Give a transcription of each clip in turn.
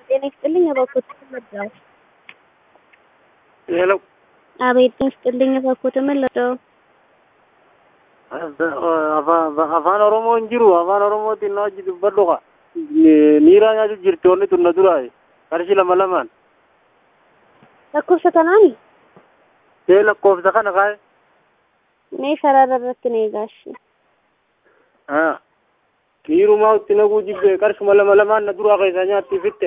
ጤና ይስጥልኝ እባክዎት መጣሁ። ሄሎ አቤት ጤና ይስጥልኝ እባክዎት መጣሁ። afaan oromoo hin jiru afaan oromootiin na hojii dubbadhu ka miiraa nyaachuu jirti wanni tun na duraa qarshii lama lamaan lakkoofsa kanaani see lakkoofsa kana kaa'e mee sarara irratti na eegaashi. miirumaa itti naguu jibbe qarshuma lama lamaan na duraa keessaa nyaatti fitte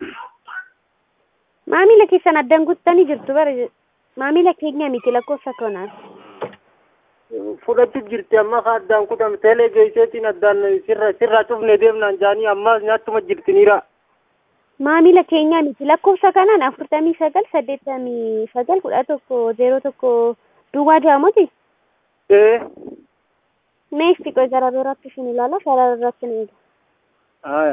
Maamila keessan addaan guuttanii jirtu bara maamila keenya miti lakkoofsa kanaan. fudhachuu jirti amma ka addaan kutame teelee geesseetiin addaan sirra sirraa cufne deemnaan jaanii ammaas nyaachuma jirti niira Maamila keenya miti lakkoofsa kanaan afurtamii sagal saddeettamii sagal kudha tokko zeeroo tokko duwwaa ja'amuti. ee Mee itti qoy gara biraatti isin ilaala sarara irratti na eega. haya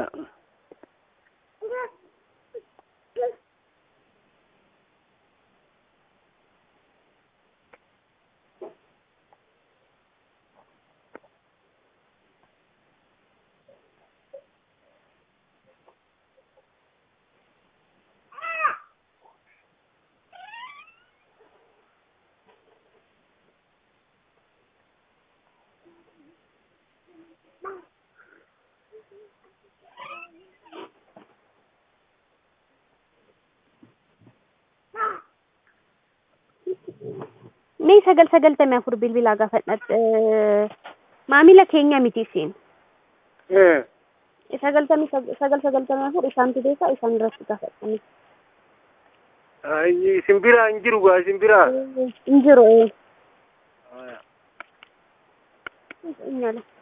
Mee sagal sagaltamii afur bilbilaa gaafadha. Maamila keenya miti isin. ee Sagaltamii sagal sagaltamii afur isaantu beeka isaan irratti gaafadhani. isin biraa hin jiru gaa isin biraa Hin jiru ee. haya Nyala.